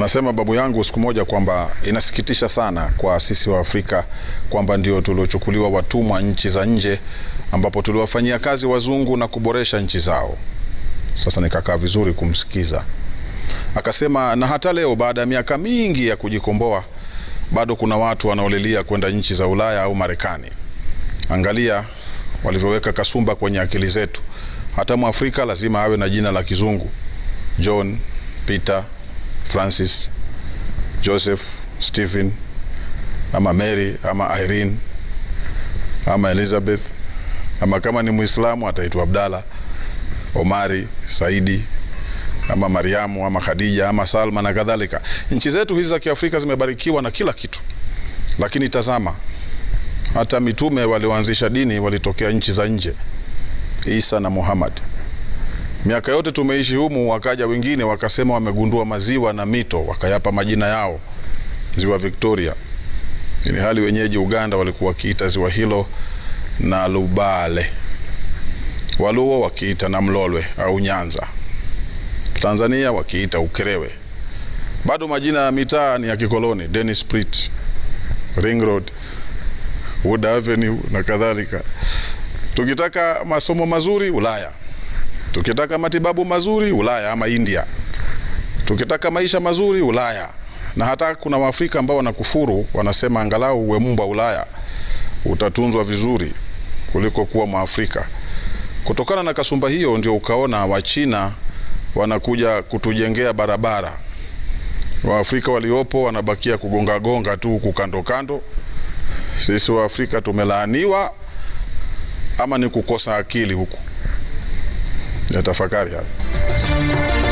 Anasema babu yangu siku moja kwamba inasikitisha sana kwa sisi wa Afrika kwamba ndio tuliochukuliwa watumwa nchi za nje, ambapo tuliwafanyia kazi wazungu na kuboresha nchi zao. Sasa nikakaa vizuri kumsikiza, akasema na hata leo baada ya miaka mingi ya kujikomboa bado kuna watu wanaolilia kwenda nchi za Ulaya au Marekani. Angalia walivyoweka kasumba kwenye akili zetu. Hata Mwafrika lazima awe na jina la kizungu: John, Peter, Francis, Joseph, Stephen ama Mary ama Irene ama Elizabeth ama kama ni Muislamu ataitwa Abdalla, Omari, Saidi ama Mariamu ama Khadija ama Salma na kadhalika. Nchi zetu hizi za Kiafrika zimebarikiwa na kila kitu, lakini tazama, hata mitume walioanzisha dini walitokea nchi za nje, Isa na Muhammad. Miaka yote tumeishi humu, wakaja wengine wakasema wamegundua maziwa na mito, wakayapa majina yao, ziwa Victoria, ili hali wenyeji Uganda walikuwa wakiita ziwa hilo na Lubale, Waluo wakiita na Mlolwe au Nyanza, Tanzania wakiita Ukerewe. Bado majina ya mitaa ni ya kikoloni, Dennis Pritt, Ring Road, Wood Avenue na kadhalika. Tukitaka masomo mazuri Ulaya, tukitaka matibabu mazuri Ulaya ama India, tukitaka maisha mazuri Ulaya. Na hata kuna Waafrika ambao wanakufuru, wanasema angalau uwe mbwa Ulaya utatunzwa vizuri kuliko kuwa Mwafrika. Kutokana na kasumba hiyo, ndio ukaona Wachina wanakuja kutujengea barabara, Waafrika waliopo wanabakia kugonga gonga tu huku kando kando. Sisi Waafrika tumelaaniwa ama ni kukosa akili huku? Ya tafakari hayo.